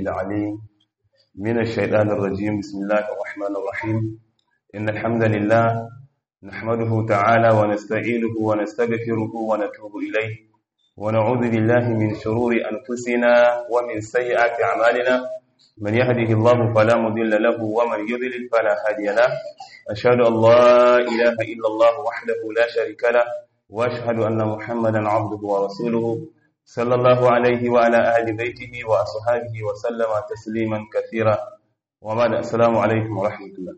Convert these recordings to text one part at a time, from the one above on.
العليم من الشيطان الرجيم بسم الله الرحمن الرحيم إن الحمد لله نحمده تعالى ونستعينه ونستغفره ونتوب إليه ونعوذ بالله من شرور أنفسنا ومن سيئات أعمالنا من يهده الله فلا مضل له ومن يضلل فلا هادي له أشهد أن لا إله إلا الله وحده لا شريك له وأشهد أن محمدا عبده ورسوله صلى الله عليه وعلى أهل بيته وأصحابه وسلم تسليما كثيرا وبعد السلام عليكم ورحمة الله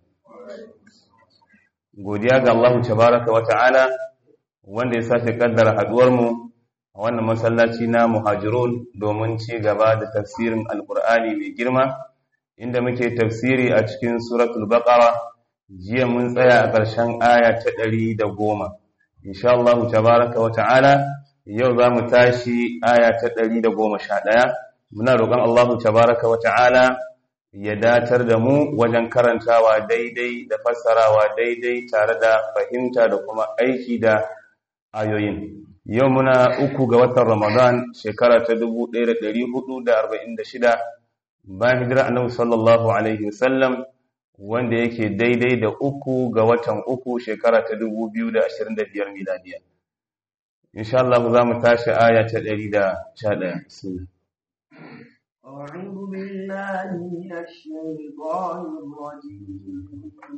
godiya ga Allah tabaraka wa ta'ala wanda ya sake kaddara haduwar mu a wannan masallaci na muhajirun domin ci gaba da tafsirin alkur'ani mai girma inda muke tafsiri a cikin suratul baqara jiya mun tsaya a ƙarshen aya ta ɗari da goma insha Allah tabaraka wa ta'ala yau za mu tashi aya ta ɗari da goma sha ɗaya muna roƙon Allah tabaraka wa ta'ala ya datar da mu wajen karantawa daidai da fassarawa daidai tare da fahimta da kuma aiki da ayoyin yau muna uku ga watan ramadan shekara ta 1446 bayan hijira annabi sallallahu alaihi wasallam wanda yake daidai da uku ga watan uku shekara ta 2025 miladiya insha Allah za mu tashi aya ta 111 bismillah أعوذ بالله من الشيطان الرجيم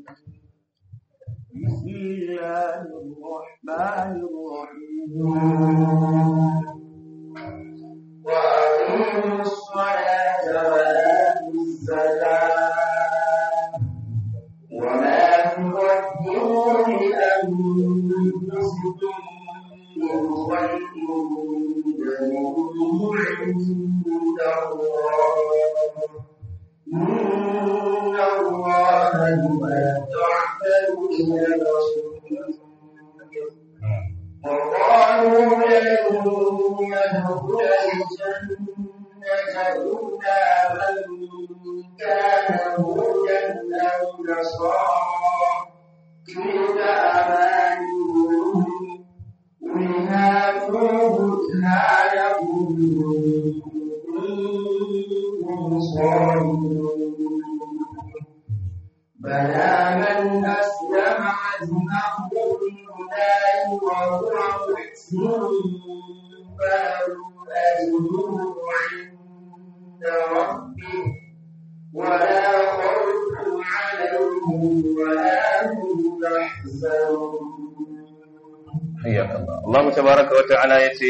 بسم الله الرحمن الرحيم وأقيموا الصلاة وآتوا الزكاة وما تقدموا لأنفسكم من خير تجدوه عند إن الله بما تعملون بصير وقالوا لن يدخل الجنة إلا من كان هودا أو نصارى تلك أمانيهم قل هاتوا برهانكم بلى من أسلم وجهه لله وهو محسن فله أجره عند ربه ولا خوف عليهم ولا هم يحزنون حياك الله الله تبارك وتعالى يتي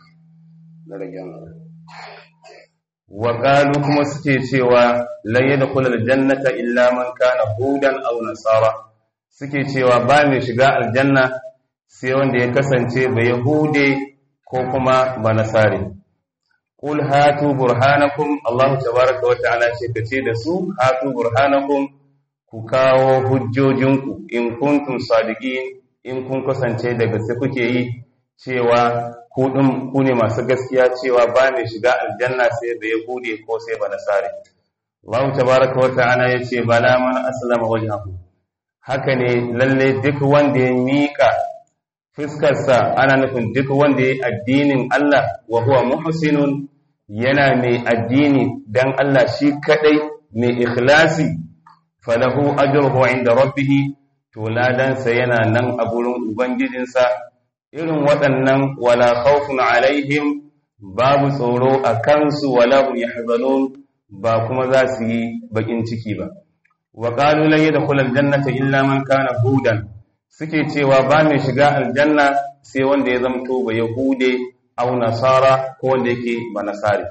وقالوا كما suke cewa lan yadkhul aljannata illa man kana hudan aw nasara suke cewa ba mai shiga aljanna sai wanda ya kasance ba yahude ko kuma ba nasari qul hatu burhanakum Allah tabaaraka wa ta'ala ce kace da su hatu burhanakum ku kawo hujjojinku in kuntum sadiqin in kun kasance da gaske kuke yi cewa ku din ku ne masu gaskiya cewa ba mai shiga aljanna sai da yahudi ko sai ba nasari Allah tabaaraka wa ta'ala yace bala man aslama wajhahu haka ne lalle duk wanda ya mika fuskarsa ana nufin duk wanda ya addinin Allah wa huwa muhsinun yana mai addini dan Allah shi kadai mai ikhlasi falahu ajruhu inda rabbih to ladansa yana nan a gurin ubangijinsa irin waɗannan wala khawfun alaihim babu tsoro a kansu wala hum yahzanun ba kuma za su yi bakin ciki ba wa qalu lan yadkhul aljannata illa man kana hudan suke cewa ba mai shiga aljanna sai wanda ya zamto ba yahude au nasara ko wanda yake ba nasari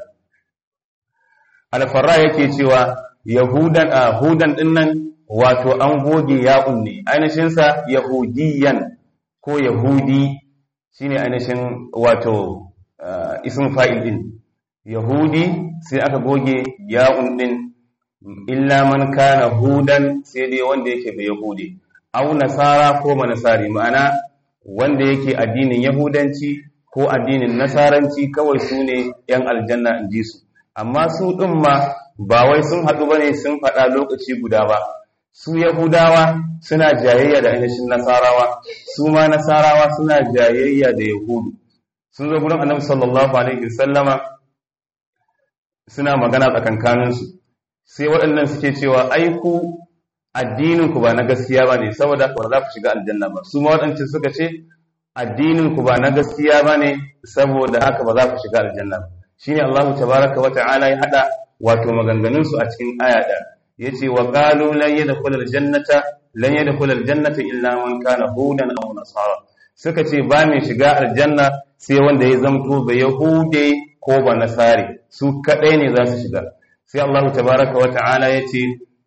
alfarra yake cewa yahudan a hudan dinnan wato an goge ya'un ne ainihinsa yahudiyan ko yahudi shine ainihin wato ism fa'il din yahudi sai aka goge ya'un din illa man kana hudan sai dai wanda yake bai yahudi au nasara ko manasari ma'ana wanda yake addinin yahudanci ko addinin nasaranci kawai su ne yan aljanna in ji su amma su ɗin ma ba wai sun haɗu ba ne sun faɗa lokaci guda ba su yahudawa suna jayayya da ainihin nasarawa su ma nasarawa suna jayayya da yahudu sun zo gurin annabi sallallahu alaihi wasallama suna magana tsakankaninsu sai waɗannan suke cewa ai ku addinin ku ba na gaskiya ba ne saboda ba za ku shiga aljanna ba su ma waɗancan suka ce addinin ku ba na gaskiya ba ne saboda haka ba za ku shiga aljanna ba shine Allah tabaraka wa ta'ala ya hada wato maganganun su a cikin aya da yace wa qalu lan yadkhul aljannata lan yadkhul aljannata illa man kana hudan aw nasara suka ce ba mai shiga aljanna sai wanda ya zamto ba yahude ko ba nasari su kadai ne za su shiga sai Allah tabaraka wa ta'ala yace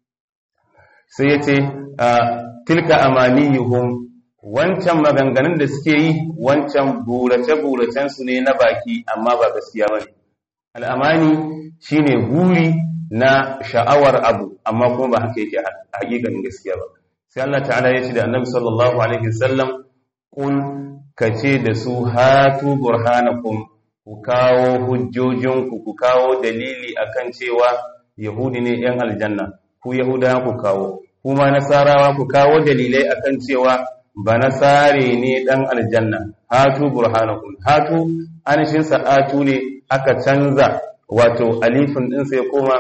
sai yace tilka amaniyuhum wancan maganganun da suke yi wancan burace-buracen su ne na baki amma ba gaskiya bane al'amani shine guri na sha'awar abu amma kuma ba haka yake hakikanin gaskiya ba sai Allah ta'ala ya ce da annabi sallallahu alaihi wasallam kul kace da su hatu burhanakum ku kawo hujjojinku ku kawo dalili akan cewa yahudi ne yan aljanna ku yahudawa ku kawo kuma nasarawa ku kawo dalilai akan cewa ba nasare ne dan aljanna hatu burhanakum hatu anishin sa'atu ne aka canza wato alifin ɗinsa ya koma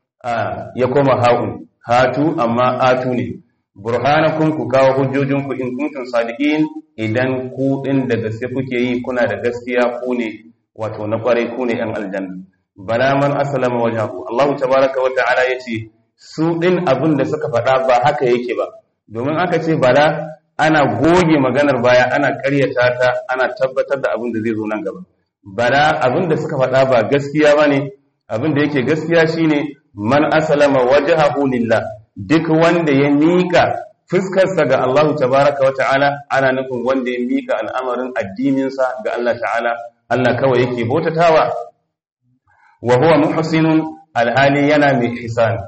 ya koma ha'un hatu amma atu ne burhanakum ku kawo hujjojinku in kuntum sadiqin idan ku din da gaske kuke yi kuna da gaskiya ku ne wato na kwarai ku ne yan aljanna bala man aslama wajhahu Allah tabaaraka wa ta'ala yace su din abin da suka faɗa ba haka yake ba domin aka ce bala ana goge maganar baya ana ƙaryata ta ana tabbatar da abin da zai zo nan gaba bala abin da suka faɗa ba gaskiya bane abin da yake gaskiya shine man aslama wajhahu lillah duk wanda ya mika fuskarsa ga Allah tabaraka wa ta'ala ana nufin wanda ya mika al'amarin addininsa ga Allah ta'ala Allah kawai yake bautatawa wa huwa muhsinun alhali yana mai ihsan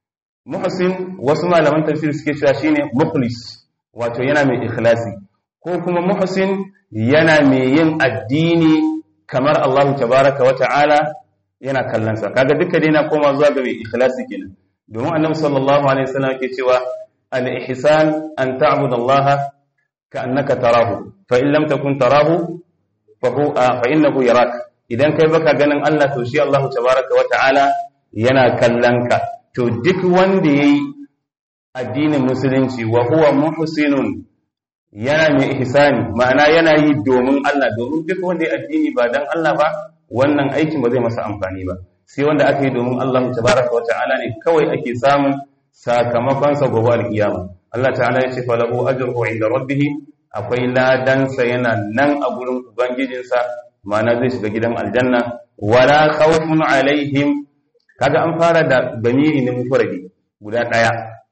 muhsin wasu malaman tafsir suke cewa shine mukhlis wato yana mai ikhlasi ko kuma muhsin yana mai yin addini kamar Allah tabaraka wa ta'ala yana kallonsa kaga duka dai na koma zuwa ga mai ikhlasi kenan domin annabi sallallahu alaihi wasallam yake cewa al-ihsan an ta'budu Allah ka'annaka tarahu fa in lam takun tarahu fa huwa fa innahu yarak idan kai baka ganin Allah to shi Allah tabaraka wa ta'ala yana kallon ka to duk wanda yayi addinin musulunci wa huwa muhsinun yana mai ihsani ma'ana yana yi domin Allah domin duk wanda ya addini ba dan Allah ba wannan aikin ba zai masa amfani ba sai wanda aka yi domin Allah tabaraka wa ta'ala ne kawai ake samun sakamakon sa gobe alkiyama Allah ta'ala ya ce falahu ajruhu inda rabbih akwai ladan sa yana nan a gurin ubangijinsa ma'ana zai shiga gidan aljanna wala khawfun alaihim kaga an fara da bamiri ne mufradi guda daya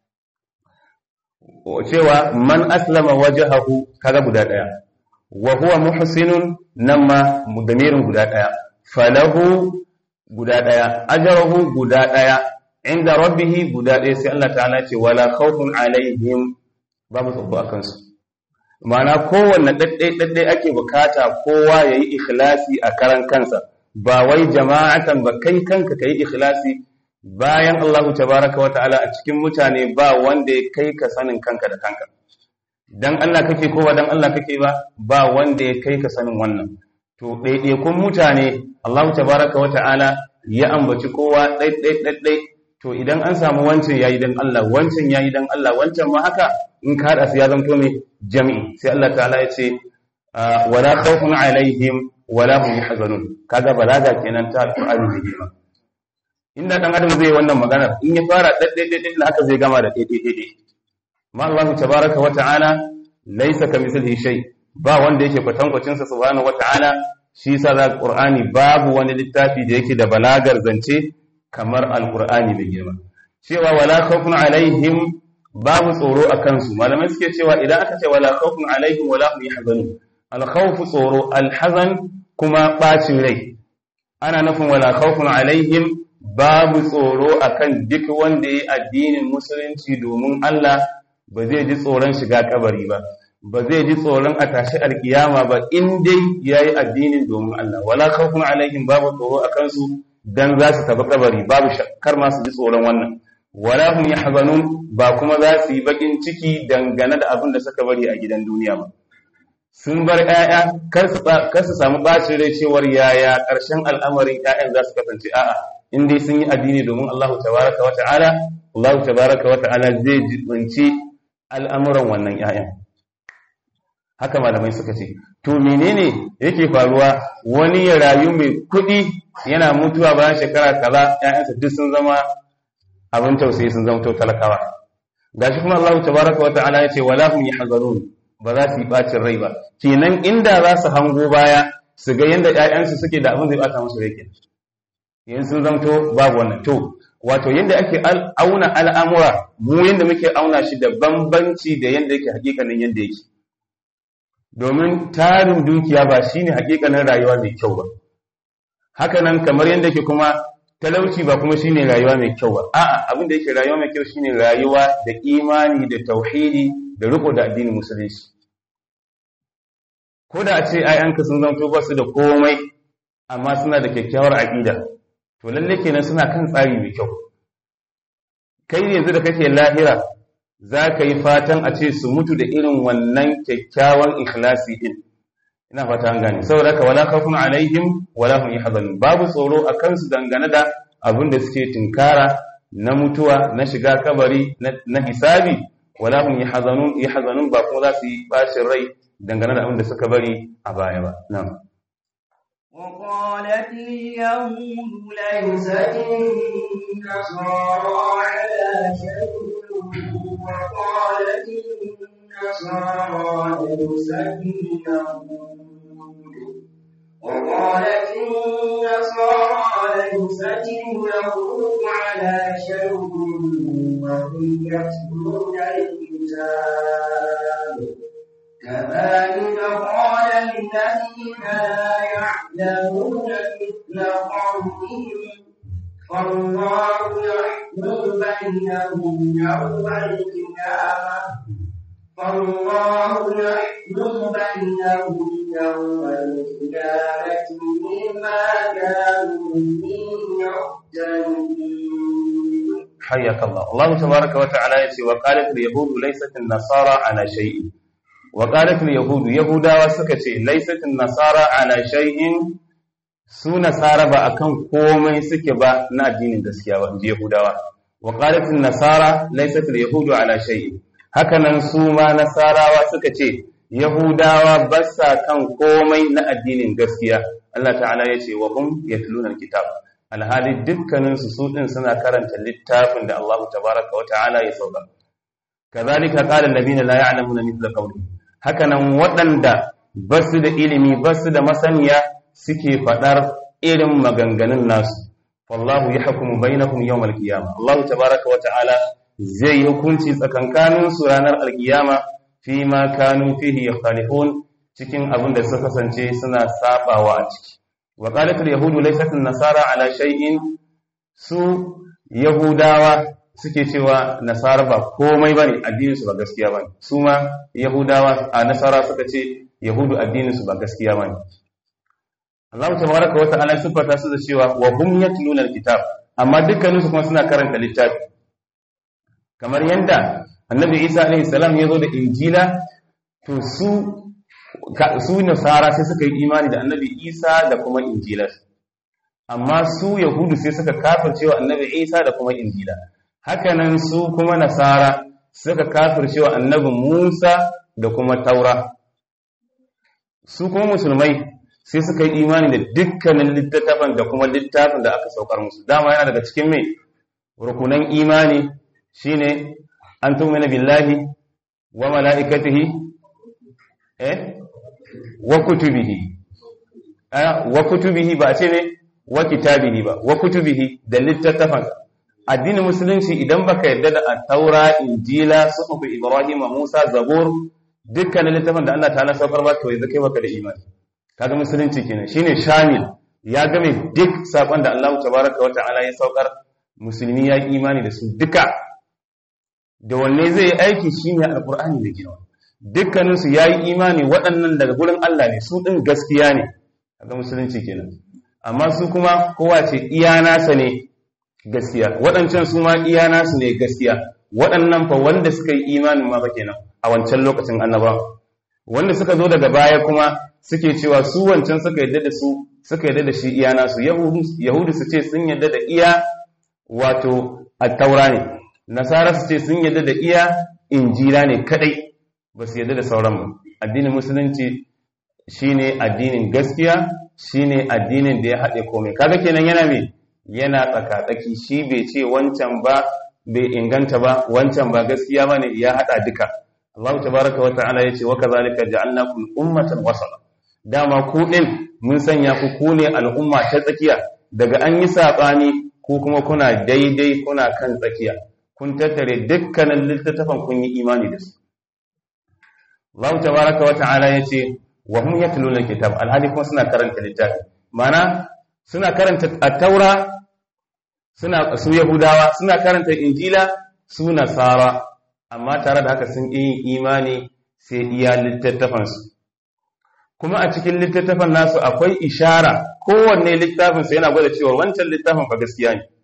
cewa man aslama wajhahu kaga guda daya wa huwa muhsinun nan ma damirin guda daya falahu guda daya ajruhu guda daya inda rabbihi guda daya sai Allah ta'ala ce wala khawfun alaihim babu tsoro akan su ma'ana kowanne daddai daddai ake bukata kowa yayi ikhlasi a karan kansa ba wai jama'atan ba kai kanka kai ikhlasi bayan Allah tabaraka wa ta'ala a cikin mutane ba wanda ya kai ka sanin kanka da kanka dan Allah kake ko ba dan Allah kake ba ba wanda ya kai ka sanin wannan to ɗaiɗaikun mutane Allah tabaraka wa ta'ala ya ambaci kowa ɗaiɗaiɗaiɗai to idan an samu wancan yayi dan Allah wancan yayi dan Allah wancan ma haka in ka hada su ya zanto mai jami'i sai Allah ta'ala ya ce wala khawfun alaihim wala hum yahzanun kaga balaga kenan ta alqur'ani ne girma inda dan adam zai wannan magana in ya fara ɗaiɗaiɗaiɗai haka zai gama da ɗaiɗaiɗaiɗai ma Allah tabaraka wa ta'ala laysa kamithlihi shay ba wanda yake kwatankwacin sa subhanahu wa ta'ala shi yasa da Qur'ani babu wani littafi da yake da balagar zance kamar alqur'ani da girma cewa wala khawfun alaihim babu tsoro akan su malamai suke cewa idan aka ce wala khawfun alaihim wala hum yahzanun al khawf tsoro al hazan kuma bacin rai ana nufin wala khawfun alaihim babu tsoro akan duk wanda yayi addinin musulunci domin Allah ba zai ji tsoron shiga kabari ba ba zai ji tsoron a tashi alkiyama ba in dai yayi addinin domin Allah wala khawfun alaihim babu tsoro akan su dan za su tafi kabari babu shakkar ma su ji tsoron wannan wala hum yahzanun ba kuma za su yi bakin ciki dangane da abin da suka bari a gidan duniya ba sun bar ƴaƴa kar su samu bacin rai cewar yaya ƙarshen al'amarin ƴaƴan za su kasance a'a in dai sun yi addini domin Allah tabaraka wa ta'ala Allah tabaraka wa ta'ala zai jibinci al'amuran wannan ƴaƴan haka malamai suka ce to menene yake faruwa wani ya rayu mai kuɗi yana mutuwa bayan shekara kaza ƴaƴansa duk sun zama abin tausayi sun zama talakawa gashi kuma Allah tabaraka wa ta'ala ya ce wala hum yahzanun ba za su yi bacin rai ba kenan inda za su hango baya su ga yanda ƴaƴansu suke da abin zai bata musu rai kenan yanzu sun zamto babu wannan to wato yanda ake auna al'amura mu yanda muke auna shi da bambanci da yanda yake hakikanin yanda yake domin tarin dukiya ba shine hakikanin rayuwa mai kyau ba haka nan kamar yanda yake kuma talauci ba kuma shine rayuwa mai kyau ba a'a abin da yake rayuwa mai kyau shine rayuwa da imani da tauhidi da riko da addinin musulunci ko da a ce ayyanka sun zanto ba su da komai amma suna da kyakkyawar aqida to lalle kenan suna kan tsari mai kyau kai yanzu da kake lahira za ka yi fatan a ce su mutu da irin wannan kyakkyawan ikhlasi din ina fata an gane saboda haka wala khawfun alaihim wala hum yahzanun babu tsoro a kansu dangane da abin da suke tinkara na mutuwa na shiga kabari na hisabi wala hum yahzanun yahzanun ba kuma za su yi bacin rai dangane da abin da suka bari a baya ba na'am وقالت اليهود ليست النصارى على شيء وقالت النصارى ليست اليهود وقالت النصارى ليست اليهود على شيء وهم يتلون الكتاب كذلك قال الذين لا يعلمون مثل قومهم فالله يحكم بينهم يوم القيامة فالله يحكم بينهم يوم القيامة بما كانوا فيه يختلفون حياك الله الله تبارك وتعالى يقول وقالت اليهود ليست النصارى على شيء وقالت اليهود يهودا وسكتي ليست النصارى على شيء su nasara ba akan komai suke ba na addinin gaskiya ba inji yahudawa wa qalat nasara laysat al-yahudu ala shay'in hakanan su ma nasarawa suka ce yahudawa ba sa kan komai na addinin gaskiya Allah ta'ala ya ce wa hum yatluna al-kitab alhali dukkanin su su din suna karanta littafin da Allah tabaraka wa ta'ala ya sauka kazalika qala alladhina la ya'lamuna mithla qawli hakanan waɗanda basu da ilimi basu da masaniya suke faɗar irin maganganun nasu wallahu yahkumu bainakum yawmal qiyamah Allah tabaraka wa ta'ala zai yi hukunci tsakankanin su ranar alkiyama fi ma kanu fihi yakhtalifun cikin abin da suka kasance suna sabawa a ciki wa qalat al yahudu laysat an nasara ala shay'in su yahudawa suke cewa nasara ba komai bane addinin su ba gaskiya bane su ma yahudawa a nasara suka ce yahudu addinin su ba gaskiya bane Allah tabaraka wa ta'ala sifata su da cewa wa hum yatluna alkitab amma dukkanin su kuma suna karanta littafi kamar yanda annabi Isa alaihi salam ya zo da injila to su su nasara sai suka yi imani da annabi Isa da kuma injila amma su yahudu sai suka kafircewa annabi Isa da kuma injila hakanan su kuma nasara suka kafircewa annabi Musa da kuma taura su kuma musulmai sai suka yi imani da dukkanin littattafan da kuma littafin da aka saukar musu dama yana daga cikin mai rukunan imani shine an tumina billahi wa mala'ikatihi eh wa kutubihi wa kutubihi ba ce ne wa kitabihi ba wa kutubihi da littattafan addinin musulunci idan baka yarda da at-taura injila suhuf ibrahim musa zabur dukkanin littafin da Allah ta'ala saukar ba to yanzu kai baka da imani kaga musulunci kenan shine shamil ya game duk sakon da Allah tabaraka wa ta'ala ya saukar musulmi ya yi imani da su duka da wanne zai yi aiki shine alqur'ani da girma dukkanin su yayi imani waɗannan daga gurin Allah ne su din gaskiya ne kaga musulunci kenan amma su kuma kowa ce iya nasa ne gaskiya waɗancan su ma iya nasu ne gaskiya waɗannan fa wanda suka yi imanin ma ba kenan a wancan lokacin annabawa wanda suka zo daga baya kuma suke cewa su wancan suka yadda da su suka yarda da shi iya nasu yahudu su ce sun yarda da iya wato attaura ne nasara su ce sun yarda da iya injila ne kadai ba su yarda da sauran mu addinin musulunci shine addinin gaskiya shine addinin da ya haɗe komai kaga kenan yana me yana tsakatsaki shi bai ce wancan ba bai inganta ba wancan ba gaskiya bane ya haɗa duka Allah tabaraka wa ta'ala yace wa kazalika ja'alnakum ummatan wasata dama ku din mun sanya ku ku ne al'umma ta tsakiya daga an yi sabani ko kuma kuna daidai kuna kan tsakiya kun tattare dukkanin littattafan kun yi imani da su Allah tabaraka wa ta'ala yace wa hum yatluna alkitab alhali kuma suna karanta littafi mana suna karanta at-taura suna su yahudawa suna karanta injila su nasara amma tare da haka sun yi imani sai iya littattafansu kuma a cikin littattafan nasu akwai ishara kowanne littafinsa yana gwada cewa wancan littafin fa gaskiya ne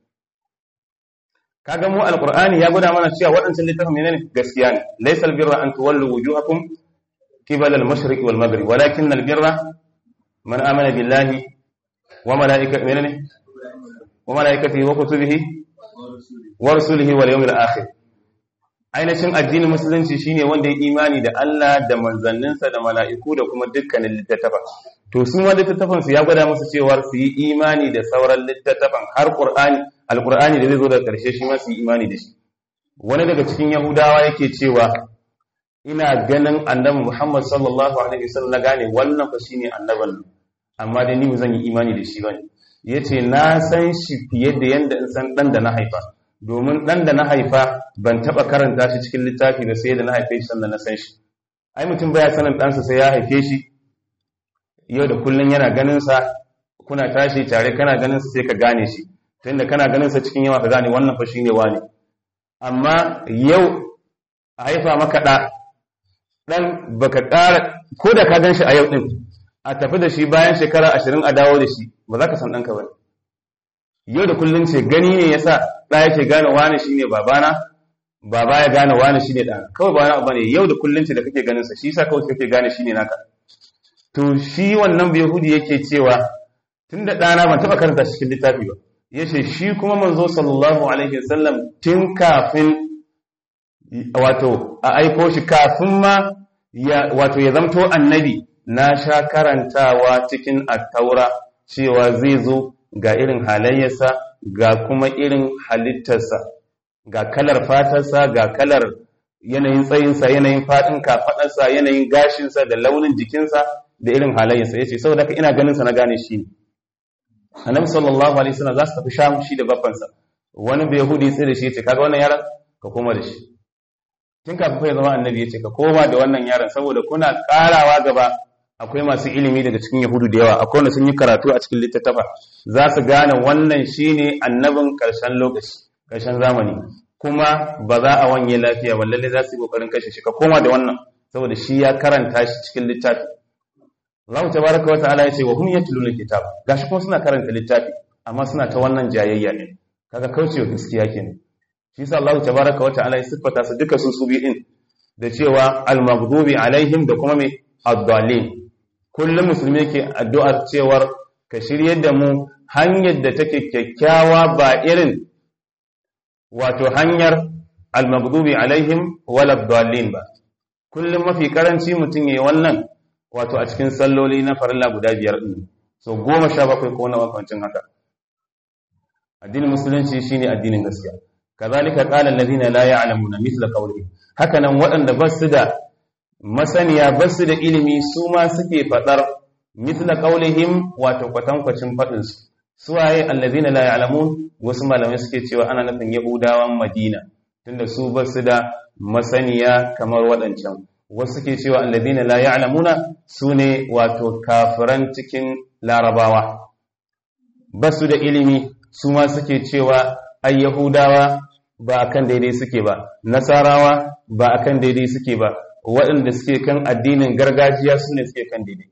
kaga mu alqur'ani ya gwada mana cewa waɗancan littafin ne gaskiya ne laysal birra an tuwallu wujuhakum qibala al-mashriq wal maghrib walakin al-birra man amana billahi wa malaikatihi menene wa malaikatihi wa kutubihi wa rusulihi wal yawmil akhir ainihin addinin musulunci shine wanda ya imani da Allah da manzanninsa da mala'iku da kuma dukkanin littattafa to su ma littattafan su ya gwada musu cewa su yi imani da sauran littattafan har qur'ani alqur'ani da zai zo daga karshe shi ma su yi imani da shi wani daga cikin yahudawa yake cewa ina ganin annabi Muhammad sallallahu alaihi wasallam na gane wannan fa shine annaban amma dai ni ba zan yi imani da shi bane yace na san shi fiye da yanda in san dan da na haifa domin ɗan da na haifa ban taɓa karanta shi cikin littafi da sai da na haife shi sannan na san shi ai mutum baya sanin ɗansa sai ya haife shi yau da kullum yana ganinsa kuna tashi tare kana ganinsa sai ka gane shi tunda kana ganinsa cikin yawa ka gane wannan fa shine wani amma yau a haifa maka ɗa ɗan baka ƙara ko da ka gan shi a yau ɗin a tafi da shi bayan shekara ashirin a dawo da shi ba za ka san ɗanka ba yau da kullum ce gani ne yasa ɗa yake gane wani shine babana baba ya gane wani shine ɗana kawai ba wani abu ne yau da kullum ce da kake ganin sa shi yasa kawai kake gane shine naka to shi wannan yahudi yake cewa tunda ɗana ban taɓa karanta shi cikin littafi ba yace shi kuma manzo sallallahu alaihi wasallam tun kafin wato a aiko shi kafin ma ya wato ya zamto annabi na sha karantawa cikin attaura cewa zai zo ga irin halayyarsa ga kuma irin halittarsa ga kalar fatarsa ga kalar yanayin tsayinsa yanayin faɗin kafaɗarsa yanayin gashinsa da launin jikinsa da irin halayyarsa ya ce saboda ka ina ganinsa na gane shi ne annabi sallallahu alaihi wasallam za su tafi sham shi da babbansa wani bai yahudi sai da shi ya ce kaga wannan yaron ka koma da shi tun kafin ya zama annabi ya ce ka koma da wannan yaron saboda kuna karawa gaba akwai masu ilimi daga cikin yahudu da yawa akwai wanda sun yi karatu a cikin littattafa za su gane wannan shine annabin karshen lokaci karshen zamani kuma ba za a wanye lafiya ba lalle za su yi kokarin kashe shi ka koma da wannan saboda shi ya karanta shi cikin littafi Allah tabaraka wa ta'ala ya ce wa hum yatluna kitab gashi kuma suna karanta littafi amma suna ta wannan jayayya ne kaga kaucewa gaskiya kenan shi yasa Allah tabaraka wa ta'ala ya siffata su duka su su bi'in da cewa al-maghdubi alaihim da kuma me ad-dallin kullum musulmi yake addu'ar cewar ka shiryar da mu hanyar da take kyakkyawa ba irin wato hanyar al-maghdubi alaihim wal ad-dallin ba kullum mafi karanci mutum yayi wannan wato a cikin salloli na farilla guda biyar din so goma sha bakwai ko na makwancin haka addinin musulunci shine addinin gaskiya kazalika qala allazina la ya'lamuna mithla qawli hakanan waɗanda ba su da masaniya ba su da ilimi su ma suke fadar mithla qawlihim wato kwatankwacin fadin su suwaye allazina la ya'lamun wasu malamai suke cewa ana nufin yahudawan madina tunda su ba su da masaniya kamar waɗancan wasu suke cewa allazina la ya'lamuna sune wato kafiran cikin larabawa ba su da ilimi su ma suke cewa ai yahudawa ba akan daidai suke ba nasarawa ba akan daidai suke ba waɗanda suke kan addinin gargajiya su ne suke kan daidai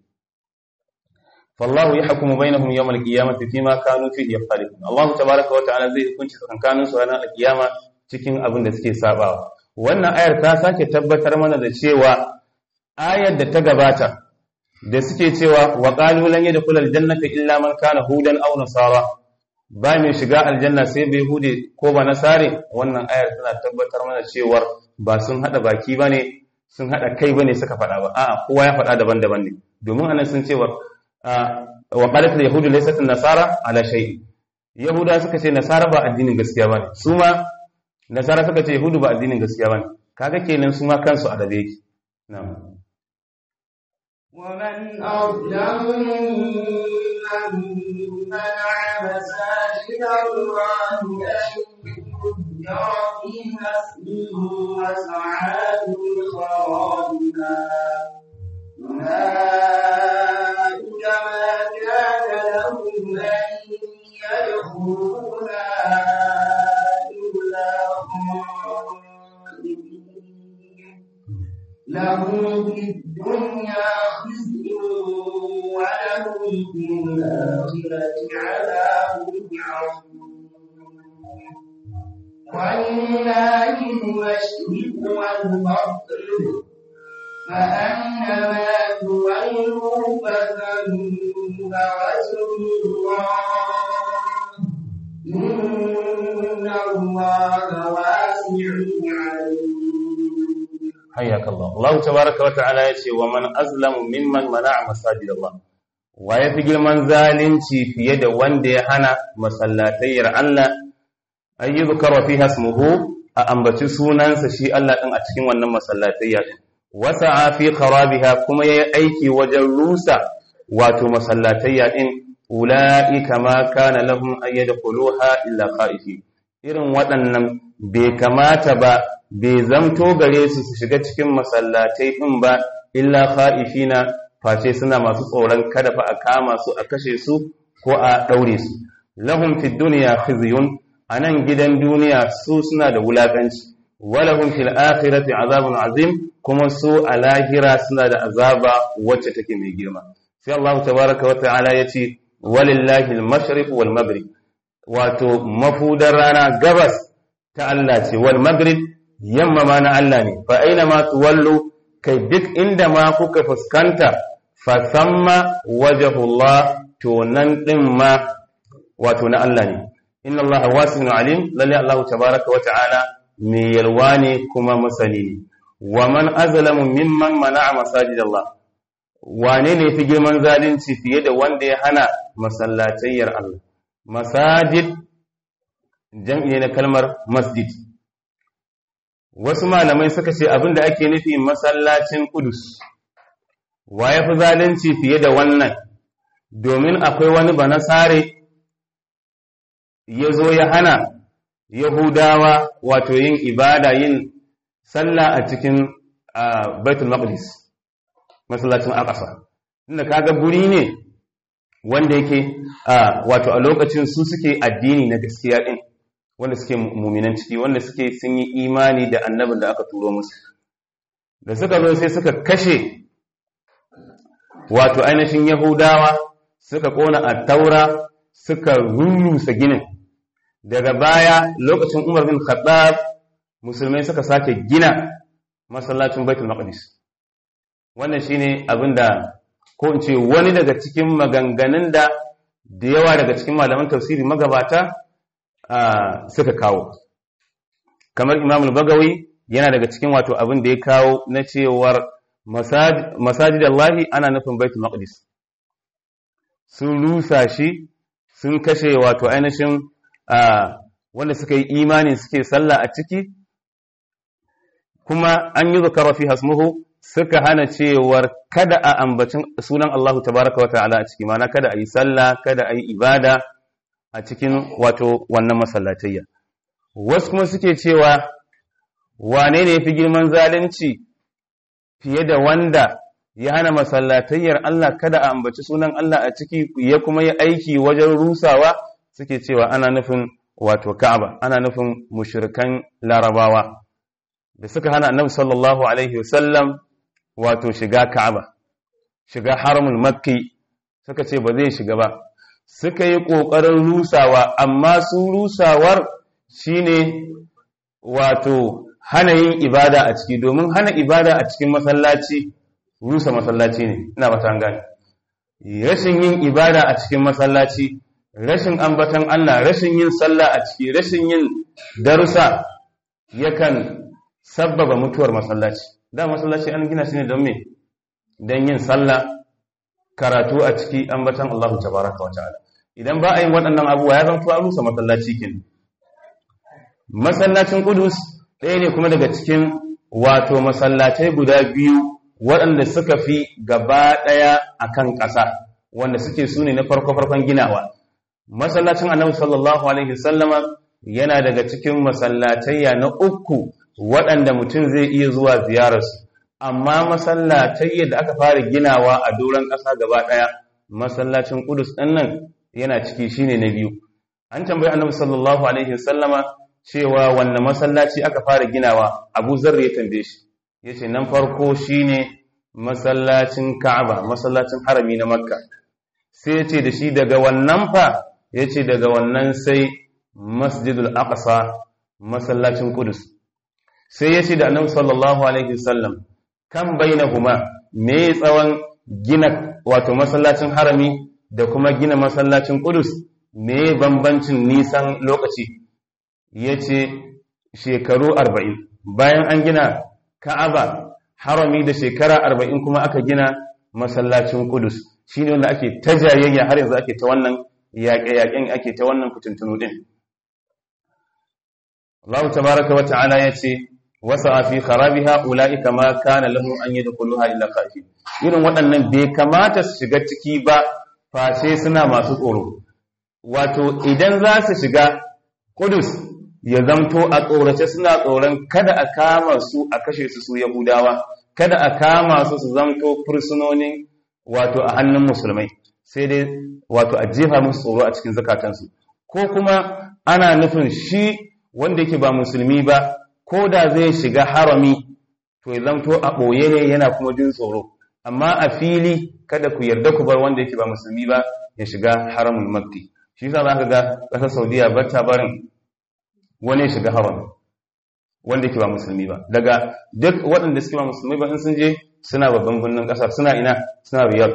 fallahu ya hukumu bainahum yawm al-qiyamati fima kanu fihi yaftarqun Allah tabaaraka wa ta'ala zai hukunci tsakanin su ranar al-qiyama cikin abin da suke sabawa wannan ayar ta sake tabbatar mana da cewa ayar da ta gabata da suke cewa wa qalu lan yadkhul aljannata illa man kana hudan aw nasara ba mai shiga aljanna sai bai hude ko ba nasare wannan ayar tana tabbatar mana cewar ba sun hada baki bane sun hada kai bane suka faɗa ba a'a kowa ya faɗa daban-daban ne domin anan sun cewa wa qalat al-yahudu laysat an-nasara ala shay'in yahuda suka ce nasara ba addinin gaskiya bane su ma nasara suka ce yahudu ba addinin gaskiya bane kaga kenan su ma kansu adabe yake na'am ومن أظلم ممن منع مساجد الله أن يذكر فيها اسمه وسعى في خرابها أولئك ما كان لهم أن يدخلوها إلا خائفين لهم في الدنيا خزي ولهم في الآخرة عذاب عظيم ولله المشرق والمغرب فأينما تولوا فثم وجه الله إن الله واسع عليم حياك الله الله تبارك وتعالى yace wa man azlamu mimman mana'a masajid Allah wa yafi girman zalunci fiye da wanda ya hana masallatayyar Allah ayyuzkara fiha ismuhu a ambaci sunansa shi Allah din a cikin wannan masallatayya din wasa'a fi kharabiha kuma yayi aiki wajen rusa wato masallatayya din ulaika ma kana lahum an yadkhuluha illa khaifi irin waɗannan bai kamata ba bai zamto gare su su shiga cikin masallatai din ba illa khaifina face suna masu tsoron kada fa a kama su a kashe su ko a daure su lahum fid dunya khizyun anan gidan duniya su suna da wulakanci walahum fil akhirati azabun azim kuma su a lahira suna da azaba wacce take mai girma sai Allah tabaraka wa ta'ala yace walillahi al-mashriq wal maghrib wato mafudar rana gabas ta Allah ce wal maghrib yamma ma na Allah ne fa aina ma tuwallu kai duk inda ma kuka fuskanta fa samma wajhullah to nan din ma wato na Allah ne inna Allah wasi'un alim lalle Allah tabaraka wa ta'ala mai yalwa ne kuma masani ne wa man azlamu mimman mana'a masajid Allah wane ne fi girman zalunci fiye da wanda ya hana masallatayyar Allah masajid jam'i ne na kalmar masjid wasu malamai suka ce abinda ake nufi masallacin kudus wa ya fi zalunci fiye da wannan domin akwai wani banasare ya zo ya hana yahudawa wato yin ibada yin sallah a cikin baitul maqdis masallacin aqsa inda kaga guri ne wanda yake wato a lokacin su suke addini na gaskiya din wanda suke muminan ciki wanda suke sun yi imani da annabin da aka turo musu da suka zo sai suka kashe wato ainihin yahudawa suka kona a taura suka rurrusa ginin daga baya lokacin umar bin khattab musulmai suka sake gina masallacin baitul maqdis wannan shine abinda ko in ce wani daga cikin maganganun da da yawa daga cikin malaman tafsiri magabata suka kawo kamar imam al-bagawi yana daga cikin wato abin da ya kawo na cewar masajid Allahi ana nufin baitul maqdis sun rusa shi sun kashe wato ainihin wanda suka yi imani suke sallah a ciki kuma an yi zakara fi hasmuhu suka hana cewar kada a ambacin sunan Allahu tabaraka wa ta'ala a ciki mana kada a yi sallah kada a yi ibada a cikin wato wannan masallatayya wasu kuma suke cewa wane ne fi girman zalunci fiye da wanda ya hana masallatayyar Allah kada a ambaci sunan Allah a ciki ya kuma yi aiki wajen rusawa suke cewa ana nufin wato Ka'aba ana nufin mushrikan Larabawa da suka hana Annabi sallallahu alaihi wasallam wato shiga Ka'aba shiga haramul Makki suka ce ba zai shiga ba suka yi ƙoƙarin rusawa amma su rusawar shine wato hana yin ibada a ciki domin hana ibada a cikin masallaci rusa masallaci ne ina ba ta gane rashin yin ibada a cikin masallaci rashin ambatan Allah rashin yin sallah a ciki rashin yin darussa yakan sabbaba mutuwar masallaci da masallaci an gina shi ne don me don yin sallah karatu a ciki ambatan Allah tabaraka wa ta'ala idan ba a yin waɗannan abubuwa ya zanto an rusa masallaci kin masallacin Qudus ɗaya ne kuma daga cikin wato masallatai guda biyu waɗanda suka fi gaba ɗaya akan ƙasa wanda suke su ne na farko-farkon ginawa masallacin annabi sallallahu alaihi sallama yana daga cikin masallatayya na uku waɗanda mutum zai iya zuwa ziyararsu amma masallatayya da aka fara ginawa a doron ƙasa gaba ɗaya masallacin Qudus ɗin nan yana ciki shine na biyu an tambayi annabi sallallahu alaihi sallama cewa wanne masallaci aka fara ginawa Abu Zarr ya tambaye shi yace nan farko shine masallacin Ka'aba masallacin harami na Makka sai yace da shi daga wannan fa yace daga wannan sai Masjidul Aqsa masallacin Qudus sai yace da Annabi sallallahu alaihi wasallam kan bainahuma me tsawon gina wato masallacin harami da kuma gina masallacin Qudus me bambancin nisan lokaci yace shekaru 40 bayan an gina Ka'aba harami da shekara 40 kuma aka gina masallacin Qudus shine wanda ake ta jayayya har yanzu ake ta wannan yaƙe-yaƙen ake ta wannan fitintunu din Allah tabaraka wa ta'ala yace wasa fi kharabiha ulaika ma kana lahum an yadkhuluha illa khaifin irin waɗannan bai kamata su shiga ciki ba face suna masu tsoro wato idan za su shiga Qudus ya zamto a tsorace suna tsoron kada a kama su a kashe su su Yahudawa kada a kama su su zamto fursunonin wato a hannun musulmai sai dai wato a jefa musu tsoro a cikin zakatansu ko kuma ana nufin shi wanda yake ba musulmi ba ko da zai shiga harami to ya zamto a ɓoye ne yana kuma jin tsoro amma a fili kada ku yarda ku bar wanda yake ba musulmi ba ya shiga haramun makki shi yasa za ka ga ƙasar saudiya ba ta barin wani ya shiga harami wanda yake ba musulmi ba daga duk waɗanda suke ba musulmi ba in sun je suna babban birnin ƙasar suna ina suna riyadh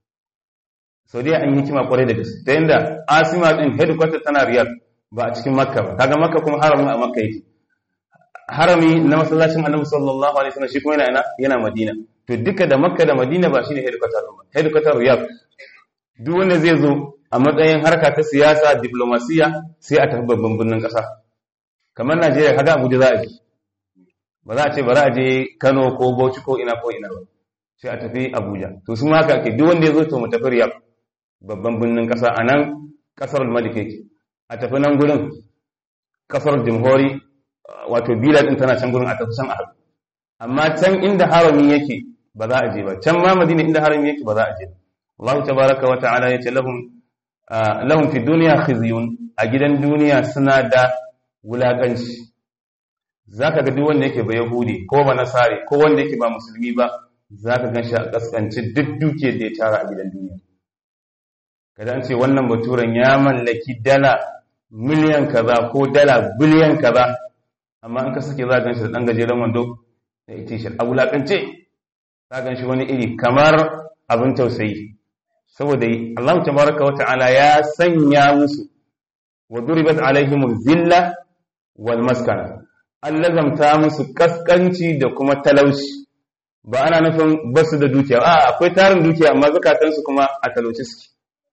saudiya an yi hikima kwarai da gaske ta yadda asima din headquarter tana riyadh ba a cikin makka ba kaga makka kuma haramin a makka yake harami na masallacin annabi sallallahu alaihi wasallam shi kuma yana ina yana madina to duka da makka da madina ba shine headquarter ba headquarter riyadh duk wanda zai zo a matsayin harka ta siyasa diplomasiya sai a tafi babban birnin kasa kamar Najeriya kaga Abuja za a je ba za a ce ba za a je Kano ko Bauchi ko ina ko ina ba sai a tafi Abuja to su ma haka ake duk wanda ya zo to mu tafi Riyadh babban birnin ƙasa a nan ƙasar malik yake a tafi nan gurin ƙasar jamhuri wato bila ɗin tana can gurin a tafi can a haɗu amma can inda harami yake ba za a je ba can ma madina inda harami yake ba za a je ba Allah tabaraka wa ta'ala yace lahum lahum fi dunya khizyun a gidan duniya suna da wulakanci zaka ga duk wanda yake ba yahudi ko ba nasari ko wanda yake ba musulmi ba zaka gan shi a kaskanci duk dukiyar da ya tara a gidan duniya kada an ce wannan baturen ya mallaki dala miliyan kaza ko dala biliyan kaza amma in ka sake za gan shi da ɗan gajeren wando da ita shi a wulaƙance za gan shi wani iri kamar abin tausayi saboda Allah tabaraka wa ta'ala ya sanya musu wa duribat alaihim zilla wal maskana Allah zamta musu kaskanci da kuma talauci ba ana nufin basu da dukiya a akwai tarin dukiya amma zakatansu kuma a talauci suke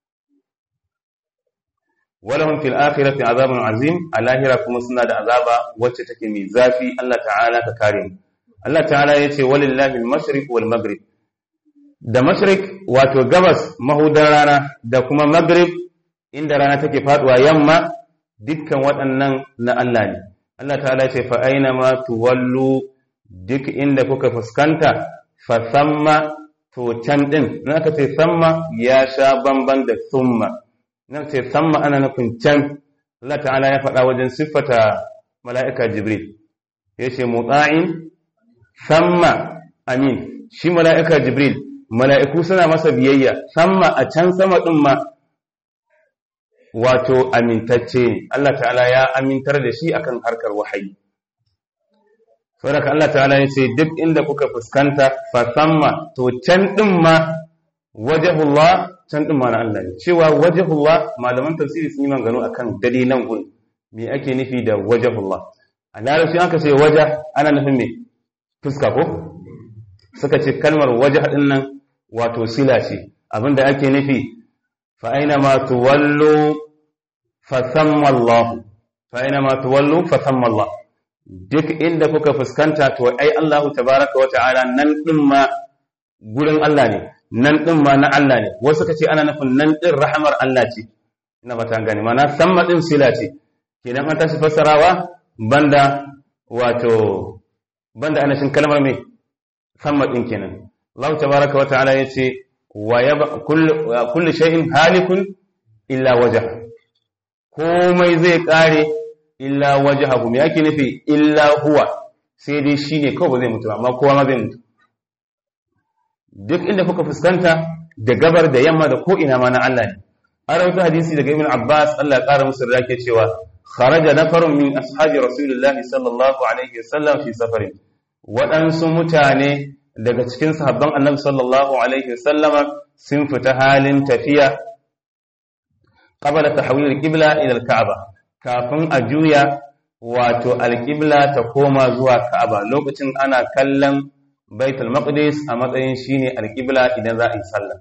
walahum fil akhirati azabun azim a lahira kuma suna da azaba wacce take mai zafi Allah ta'ala ka kare mu Allah ta'ala yace walillahi al-mashriq wal maghrib da mashriq wato gabas mahudan rana da kuma maghrib inda rana take faduwa yamma dukkan waɗannan na Allah ne Allah ta'ala yace fa aina ma tuwallu duk inda kuka fuskanta fa samma to can din in aka ce samma ya sha bamban da summa nan ce samma ana nufin can Allah ta'ala ya faɗa wajen siffata mala'ika Jibril ya ce mutsa'in samma amin shi mala'ika Jibril mala'iku suna masa biyayya samma a can sama ɗin ma wato amintacce ne Allah ta'ala ya amintar da shi akan harkar wahayi saboda Allah ta'ala ya ce duk inda kuka fuskanta fa samma to can din ma wajhullah can din ma na Allah ne cewa wajhullah malaman tafsiri sun yi maganganu akan dalilan gun me ake nufi da wajhullah a larabci aka ce waja ana nufin me fuska ko suka ce kalmar waje din nan wato sila ce abinda ake nufi fa aina ma tuwallu fa thamma Allah fa aina ma tuwallu fa thamma Allah duk inda kuka fuskanta to ai Allah tabaraka wa ta'ala nan din ma gurin Allah ne nan din ma na Allah ne wasu suka ce ana nufin nan din rahamar Allah ce ina ba ta gane mana thamma din sila ce kenan an tashi fassarawa banda wato banda anashin kalmar mai samma din kenan Allah tabaraka wa ta'ala yace wa yaba kullu shay'in halikun illa wajha komai zai kare illa wajhahu me yake nufi illa huwa sai dai shine kawai ba zai mutu amma kowa ma zai mutu duk inda kuka fuskanta da gabar da yamma da ko ina ma na Allah ne an rawaito hadisi daga Ibn Abbas Allah ya kara musu da yake cewa kharaja nafarun min ashabi rasulillahi sallallahu alaihi wasallam fi safarin waɗansu mutane daga cikin sahabban annabi sallallahu alaihi wasallama sun fita halin tafiya qabla tahwil al-qibla ila al-ka'ba kafin a juya wato al-qibla ta koma zuwa ka'aba lokacin ana kallon baitul maqdis a matsayin shine al-qibla idan za a yi sallah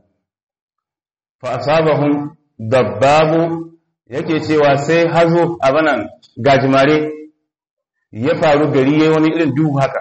fa asabahum dabbabu yake cewa sai hazo abanan gajimare ya faru gari yayi wani irin duhu haka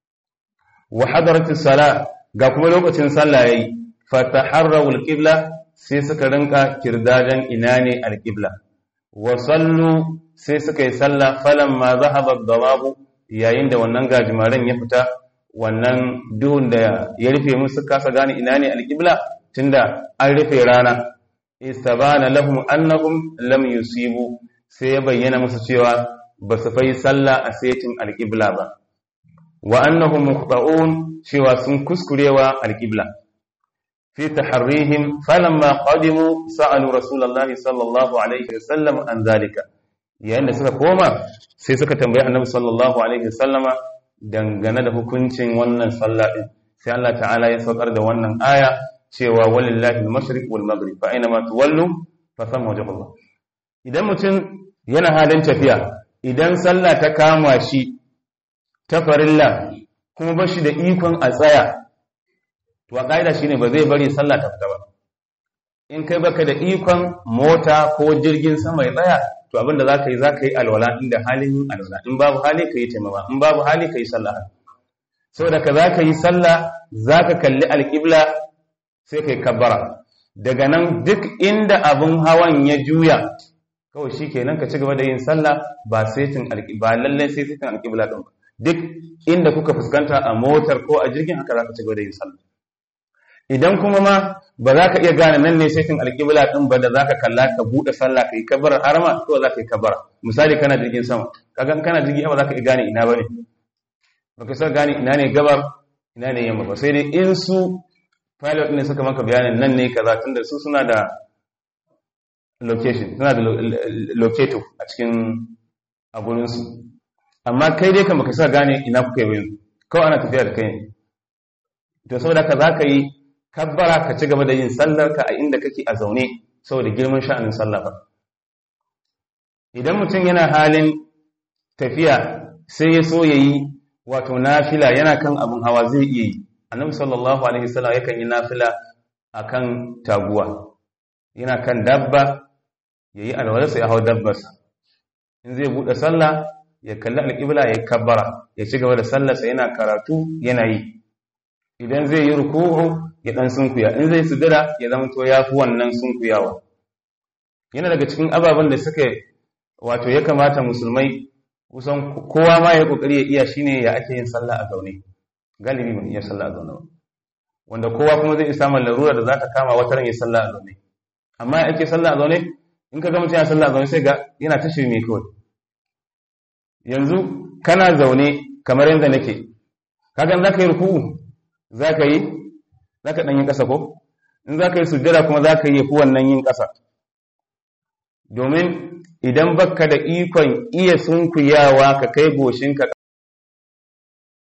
wa hadaratis sala ga kuma lokacin sallah yayi fataharraw alqibla sai suka rinka kirdadan ina ne alqibla wa sallu sai suka yi sallah falamma zahaba ad-dawabu yayin da wannan gajimaren ya fita wannan duhun da ya rufe musu kasa gane ina ne alqibla tunda an rufe rana istabana lahum annahum lam yusibu sai ya bayyana musu cewa ba su fai sallah a setin alqibla ba wa annahum muqta'un cewa sun kuskurewa alqibla fi taharrihim falamma qadimu sa'alu rasulullahi sallallahu alaihi wasallam an zalika yayin da suka koma sai suka tambayi annabi sallallahu alaihi wasallama dangane da hukuncin wannan sallah din sai Allah ta'ala ya saukar da wannan aya cewa walillahi al-mashriq wal maghrib fa aina ma tuwallu fa thamma wajhullah idan mutum yana halin tafiya idan sallah ta kama shi ta farilla kuma ba shi da ikon a tsaya to a ƙa'ida shine ba zai bari sallah ta fita ba in kai baka da ikon mota ko jirgin sama ya tsaya to abinda za ka yi za ka yi alwala inda halin yin alwala in babu hali ka yi taimama in babu hali ka yi sallah saboda ka za ka yi sallah za ka kalli alƙibla sai ka yi kabbara daga nan duk inda abin hawan ya juya kawai shi kenan ka ci gaba da yin sallah ba setin ba lallai sai setin alƙibla ɗin duk inda kuka fuskanta a motar ko a jirgin haka za ka ci gaba da yin sallah idan kuma ma ba za ka iya gane nan ne setin alƙibla ɗin ba da za ka kalla ka buɗe sallah ka yi kabbarar harama to za ka yi kabbara misali kana jirgin sama kaga kana jirgin ba za ka iya gane ina ba ne ba ka san gane ina ne gabar ina ne yamma ba sai dai in su pilot ne suka maka bayanin nan ne kaza tunda su suna da location suna da locator a cikin a gurinsu amma kai dai kan baka sa gane ina kuka yi yanzu kawai ana tafiya da kai ne to saboda ka za ka yi kabbara ka ci gaba da yin sallar ka a inda kake a zaune saboda girman sha'anin sallah ba idan mutum yana halin tafiya sai ya so ya yi wato nafila yana kan abin hawa zai iya yi annabi sallallahu alaihi wasallam yakan yi nafila akan taguwa yana kan dabba yayi alwalarsa ya hau dabbarsa in zai bude sallah ya kalli alƙibla ya kabbara ya ci gaba da sallarsa yana karatu yana yi idan zai yi ruku'u ya dan sunkuya in zai sujada ya zama to yafi wannan sunkuyawa yana daga cikin ababen da suka wato ya kamata musulmai kusan kowa ma ya kokari ya iya shine ya ake yin sallah a zaune galibi mun iya sallah a zaune wanda kowa kuma zai isa man larura da za ta kama wata ran ya sallah a zaune amma ya ake sallah a zaune in ka ga mutum ya sallah a zaune sai ga yana ta shirme kawai yanzu kana zaune kamar yadda nake kaga za ka yi ruku'u za ka yi za ka ɗan yin ƙasa ko in za ka yi sujjada kuma za ka yi fi wannan yin ƙasa domin idan baka da ikon iya sunkuyawa ka kai goshinka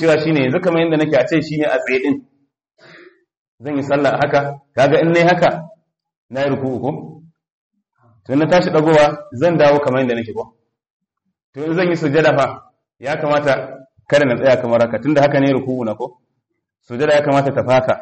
cewa shine yanzu kamar yadda nake a ce shine a tsaye din zan yi sallah haka kaga in nayi haka na yi ruku'u ko to na tashi dagowa zan dawo kamar yadda nake ko to in zan yi sujada fa ya kamata kada na tsaya kamar haka tunda haka ne ruku'u na ko sujada ya kamata ta faka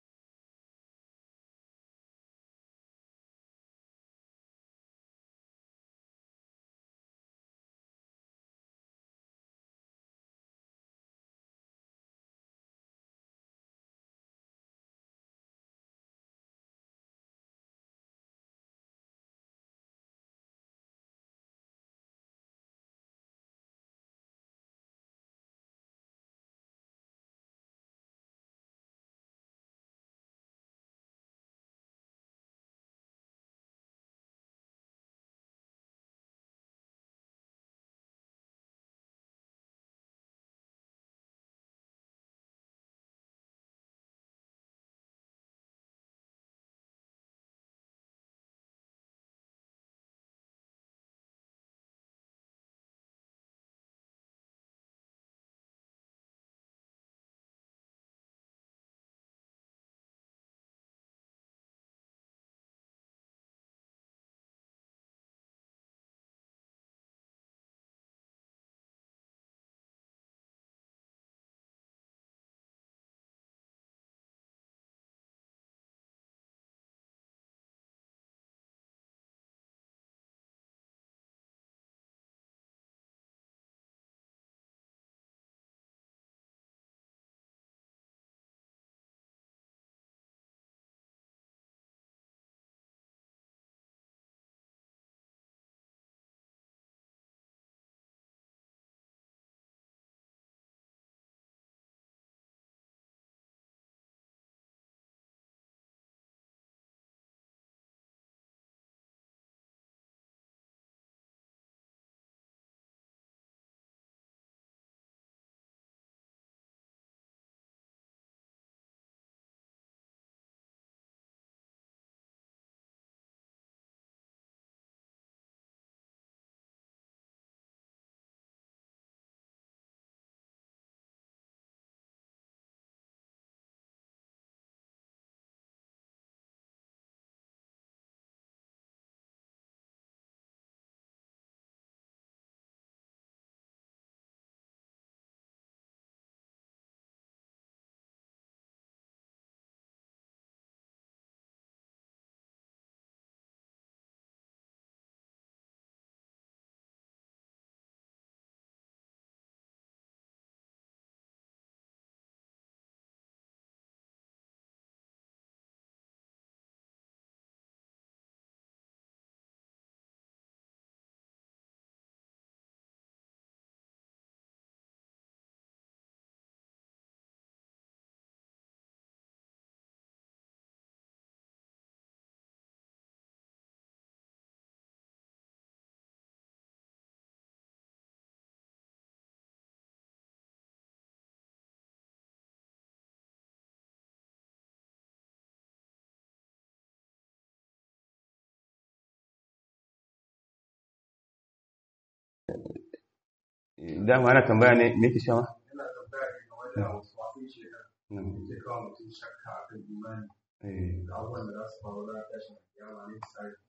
dama ana tambaya ne me ke shawa yana tambaya ne game da wasu wasu shekara ke kawo mutum shakka a kan imani da abubuwan da za su faru na tashin kiyama ne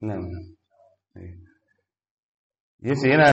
misali yace yana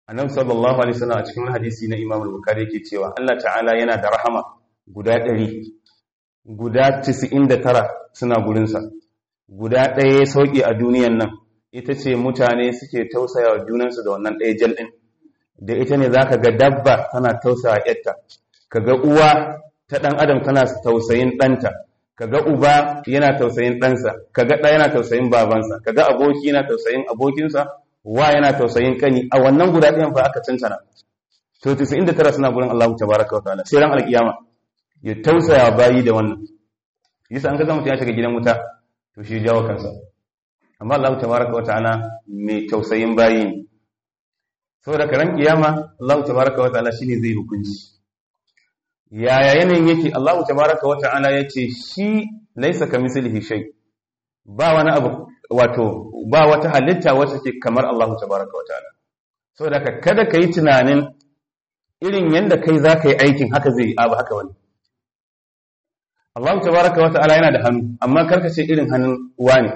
annabi sallallahu alaihi wasallam a cikin hadisi na Imam al-Bukhari yake cewa Allah ta'ala yana da rahama guda 100 guda 99 suna gurin sa guda ɗaya ya sauki a duniyan nan ita ce mutane suke tausaya wa junansu da wannan ɗaya jal ɗin da ita ne zaka ga dabba tana tausaya yarta kaga uwa ta ɗan adam tana tausayin ɗanta kaga uba yana tausayin ɗansa kaga ɗa yana tausayin babansa kaga aboki yana tausayin abokinsa wa yana tausayin kani a wannan guda ɗayan fa aka cancana to 99 suna gurin Allah tabaraka wa ta'ala sai ran alkiyama ya tausaya bayi da wannan yasa an ga mutum ya shiga gidan wuta to shi jawo kansa amma Allah tabaraka wa ta'ala mai tausayin bayi ne saboda karan kiyama Allah tabaraka wa ta'ala shine zai hukunci yaya yanayin yake Allah tabaraka wa ta'ala yace shi laisa kamislihi shay ba wani abu wato ba wata halitta wacce ke kamar Allah tabaraka wa ta'ala saboda ka kada kai tunanin irin yanda kai zaka yi aikin haka zai abu haka wani Allah tabaraka wa ta'ala yana da hannu amma karka ce irin hannun wani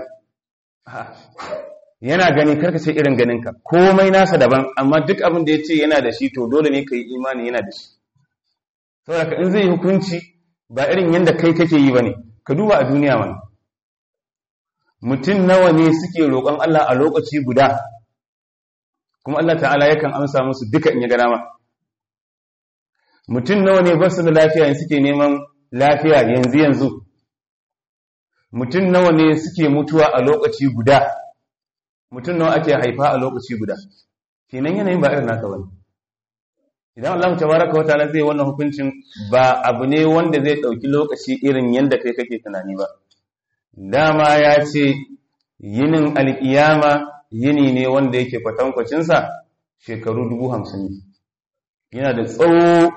yana gani karka ce irin ganinka komai nasa daban amma duk abin da ya ce yana da shi to dole ne ka yi imani yana da shi saboda in zai hukunci ba irin yadda kai kake yi ba ne ka duba a duniya mana mutum nawa ne suke roƙon Allah a lokaci guda kuma Allah ta'ala yakan amsa musu duka in ya gana ma mutum nawa ne ba su da lafiya suke neman lafiya yanzu yanzu mutum nawa ne suke mutuwa a lokaci guda mutum nawa ake haifa a lokaci guda kenan yanayin ba irin naka bane idan Allah tabaraka wa ta'ala zai wannan hukuncin ba abu ne wanda zai dauki lokaci irin yanda kai kake tunani ba dama ya ce yinin alkiyama yini ne wanda yake kwatankwacin sa shekaru 50 yana da tsawo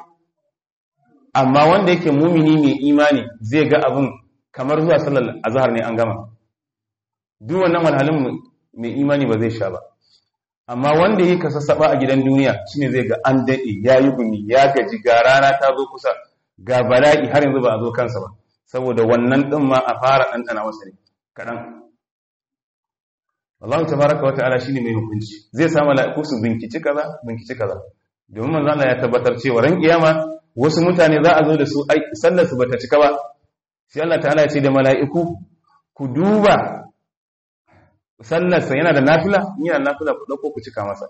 amma wanda yake mumini mai imani zai ga abin kamar zuwa sallar azhar ne an gama duk wannan walhalin mai imani ba zai sha ba amma wanda yake sassaba a gidan duniya shine zai ga an dade yayi gumi ya gaji ga rana ta zo kusa ga bala'i har yanzu ba a zo kansa ba saboda wannan din ma a fara ɗanɗana masa ne kaɗan Allah tabaraka wa ta'ala shine mai hukunci zai sa mala'iku su binkici kaza binkici kaza domin manzo Allah ya tabbatar cewa ran kiyama wasu mutane za a zo da su ai sallar su bata cika ba sai Allah ta'ala ya ce da mala'iku ku duba sallarsa yana da nafila in yana nafila ku dauko ku cika masa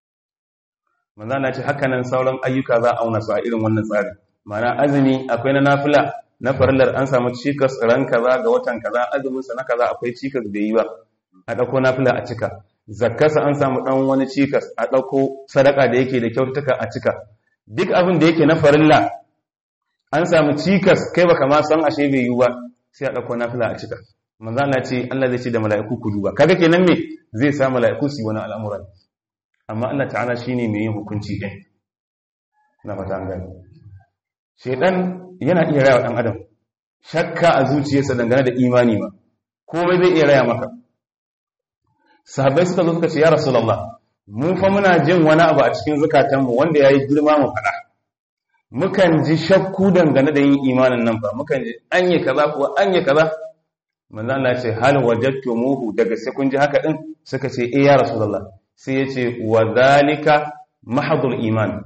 manzo Allah ce haka nan sauran ayyuka za a auna su a irin wannan tsari ma'ana azumi akwai na nafila na farillar an samu cikas ran kaza ga watan kaza azumin sa na kaza akwai cikas da yi ba a dauko nafila a cika zakkarsa an samu dan wani cikas a dauko sadaka da yake da kyaututtuka a cika duk abin da yake na farilla an samu cikas kai baka ma san ashe bai yi ba sai a dauko nafila a cika manzo Allah ce Allah zai ce da mala'iku ku duba kaga kenan me zai sa mala'iku su yi wani al'amuran amma Allah ta'ala shine mai yin hukunci din na fata an gani shedan yana iya raya dan adam shakka a zuciyarsa dangane da imani ma komai zai iya raya maka sahabbai suka zo suka ce ya rasulullah mu fa muna jin wani abu a cikin zukatanmu wanda yayi girma mu fada mukan ji shakku dangane da yin imanin nan fa mukan ji anye kaza kuwa anye kaza manzo Allah ya ce hal wajadtumuhu daga sai kun ji haka din suka ce eh ya rasulullah sai ya ce wa zalika mahdhul iman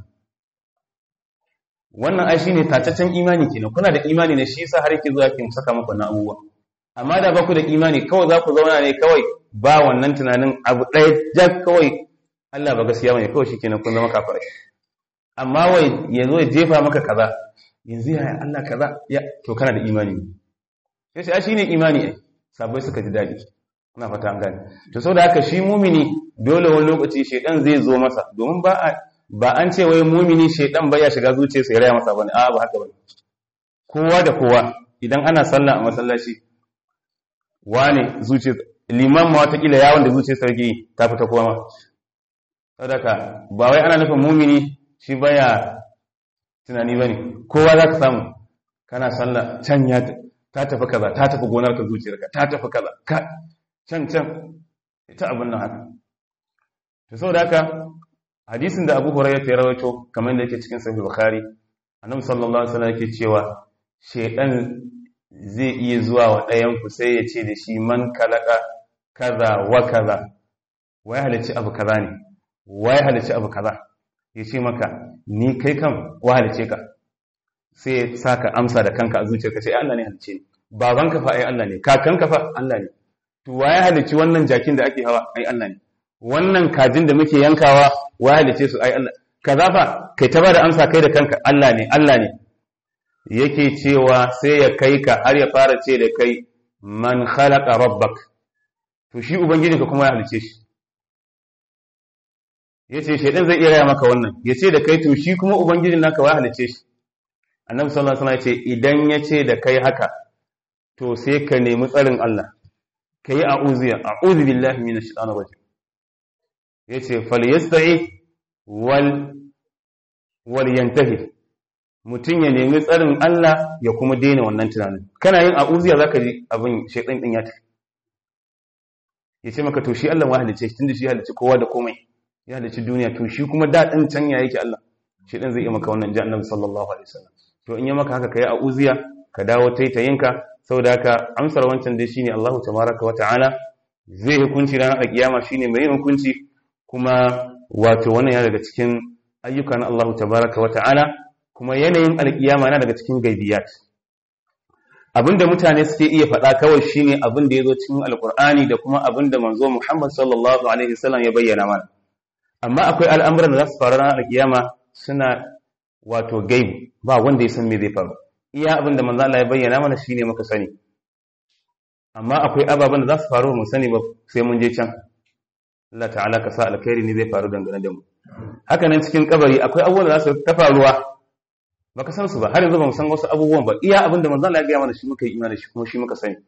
wannan ai shine tataccen imani kenan kuna da imani ne shi yasa har yake zuwa kin saka muku na abubuwa amma da ba ku da imani kawai za ku zauna ne kawai ba wannan tunanin abu ɗaya jak kawai Allah ba gaskiya bane kawai shikenan kun zama kafirai amma wai yazo ya jefa maka kaza yanzu ya Allah kaza ya to kana da imani sai sai shine imani ai sabai suka ji dadi ina fata an gane to saboda haka shi mumini dole wani lokaci shedan zai zo masa domin ba a ba an ce wai mumini shedan ba ya shiga zuciyarsa ya raya masa bane a ba haka bane kowa da kowa idan ana sallah a masallaci wane zuciyar liman ma watakila yawon da zuciyar sarki ta fita kowa ma sadaka ba wai ana nufin mumini shi baya tunani bane kowa za ka samu kana sallah can ya ta tafi kaza ta tafi gonar ka zuciyarka ta tafi kaza ka can can ita abin nan haka to saboda haka hadisin da Abu Hurairah ya rawaito kamar da yake cikin Sahih Bukhari Annabi sallallahu alaihi wasallam yake cewa shedan zai iya zuwa wa ɗayan ku sai ya ce da shi man kalaka kaza wa kaza wai halicci abu kaza ne wa ya halice abu kaza ya ce maka ni kai kan wa halice ka sai ya saka amsa da kanka a zuciyarka sai Allah ne halice ni babanka fa ai Allah ne kakanka fa Allah ne to wa ya halici wannan jakin da ake hawa ai Allah ne wannan kajin da muke yankawa wa ya halice su ai Allah kaza fa kai ta bada amsa kai da kanka Allah ne Allah ne yake cewa sai ya kai ka har ya fara ce da kai man khalaqa rabbak to shi ubangijinka kuma ya halice shi yace shedan zai iya raya maka wannan yace da kai to shi kuma ubangijin naka ya halice shi annabi sallallahu alaihi wasallam yace idan yace da kai haka to sai ka nemi tsarin Allah kai a'udhiya a'udhu billahi minash shaitanir rajim yace falyasta'i wal wal yantahi mutum ya nemi tsarin Allah ya kuma daina wannan tunanin kana yin a'udhiya zaka ji abin shaitan din ya tafi yace maka to shi Allah ya halice shi tunda shi halice kowa da komai ya halice duniya to shi kuma daɗin can ya yake Allah shaitan zai yi maka wannan ji annabi sallallahu alaihi wasallam to in ya maka haka kai a'udhiya ka dawo taitayinka saboda haka amsar wancan dai shine Allahu tabaraka wa ta'ala zai hukunci ranar alkiyama shine mai hukunci kuma wato wannan yana daga cikin ayyuka na Allahu tabaraka wa ta'ala kuma yanayin alkiyama yana daga cikin gaibiyat abinda mutane suke iya faɗa kawai shine abin da yazo cikin alqur'ani da kuma abin da manzo Muhammad sallallahu alaihi wasallam ya bayyana mana amma akwai al'amuran da za su faru ranar alkiyama suna wato gaibi ba wanda ya san me zai faru iya abin da manzo Allah ya bayyana mana shine muka sani amma akwai ababen da za su faru mu sani ba sai mun je can Allah ta'ala ka sa alkhairi ne zai faru dangane da mu haka nan cikin kabari akwai abubuwan da za su ta faruwa baka san su ba har yanzu ba mu san wasu abubuwan ba iya abin da manzo Allah ya gaya mana shi muka yi imani shi kuma shi muka sani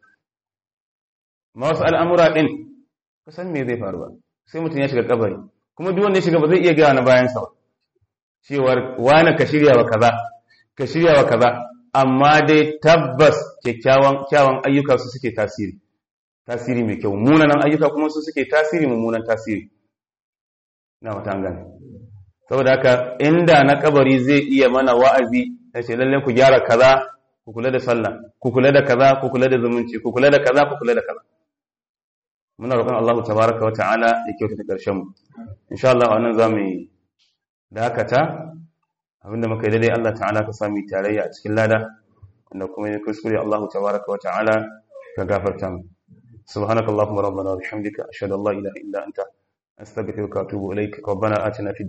ma wasu al'amura din ka san me zai faru ba sai mutum ya shiga kabari kuma duk wanda ya shiga ba zai iya gaya na bayan sa ba cewar wani ka shirya wa kaza ka shirya wa kaza amma dai tabbas kyakkyawan kyawun ayyuka su suke tasiri tasiri mai kyau munanan ayyuka kuma su suke tasiri mummunan tasiri na wata gane saboda haka inda na kabari zai iya mana wa'azi ya ce lalle ku gyara kaza ku kula da sallah ku kula da kaza ku kula da zumunci ku kula da kaza ku kula da kaza muna roƙon Allah tabaraka wa ta'ala ya kyautata ƙarshen mu insha Allah wannan zamu yi dakata abinda muka yi daidai Allah ta'ala ka sami tarayya a cikin lada wanda kuma ya kuskure Allah tabaraka wa ta'ala ka gafarta mu subhanakallahumma rabbana wa bihamdika ashhadu an la ilaha illa anta astaghfiruka wa atubu ilaik rabbana atina fid